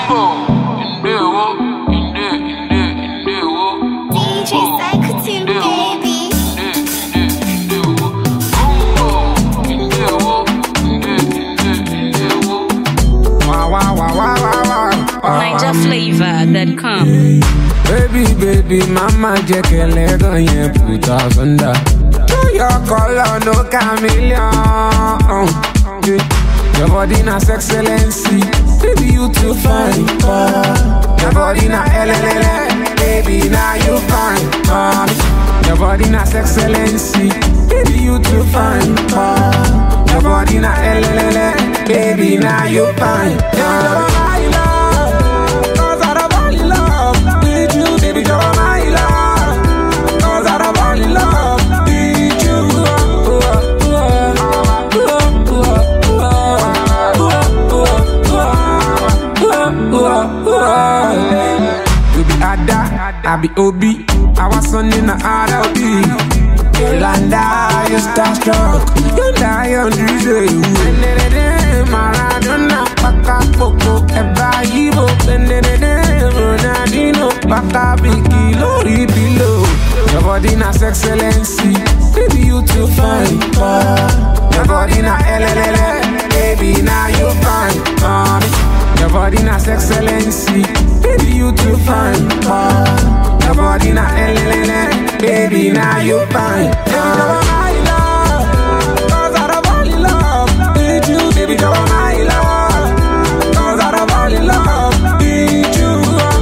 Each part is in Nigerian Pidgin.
DJ Psycho baby. Wow, wow, wow, wow, wow, wow. NigerFlavor.com. Baby, baby, mama jẹ́ kẹlẹ́ gan yẹn put us under. Show your color, no chameleon. Your body na excellency, baby you too fine. Uh, your body na LLL, baby now you fine. Uh, your body na excellency, baby you too fine. Uh, your body na LLL, baby now you fine. Uh, my love, 'cause I don't fall in love with you, baby, you're my love. 'Cause I don't fall in love with you. You be Ada, I be Obi. I was son in the RLB. Yolanda, you starstruck. You die on DJ. Maradona, Paka Poco, Eba Ibo. Ronaldinho, Paka Biki, Lori Below. Your body na excellency. Baby, you too fine. Uh, your body na LLL. Baby, now you fine. Uh, your body na excellency. Baby, you too fine. Uh, your body na LLL. Baby, now you fine. Uh, my love, 'cause I don't fall in love with you, baby, you're my love. 'Cause I don't fall in love with you.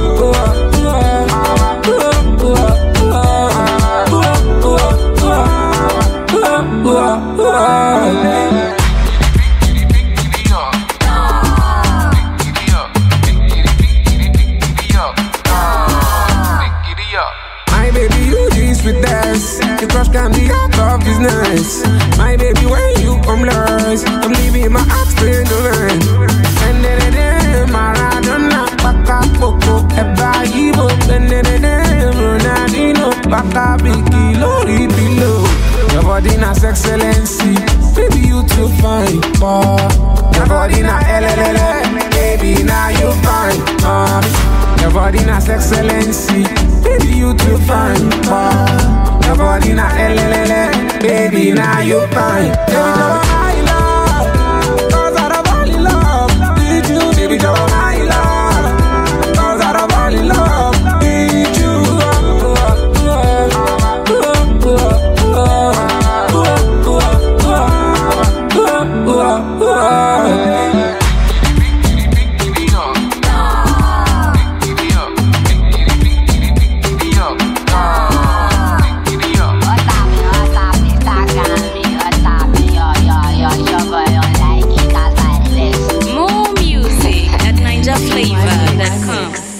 My baby, you this with us. The crush can be out of business. My baby, when you come last, I'm leaving my heart straight to run. And then then Maradona, Paka Poco, Eba Ibo, and then then Ronaldinho, Paka Biki, Lori Below. Your body na excellency, baby you too fine. Uh, your body na LLL, baby now you fine. Uh, your body na excellency, baby you too fine. Uh, your body na LLL, baby now you fine. Uh, my love, 'cause I don't fall in love with you, baby you're my love. 'Cause I don't fall in love with you. More music at NigerFlavor.com.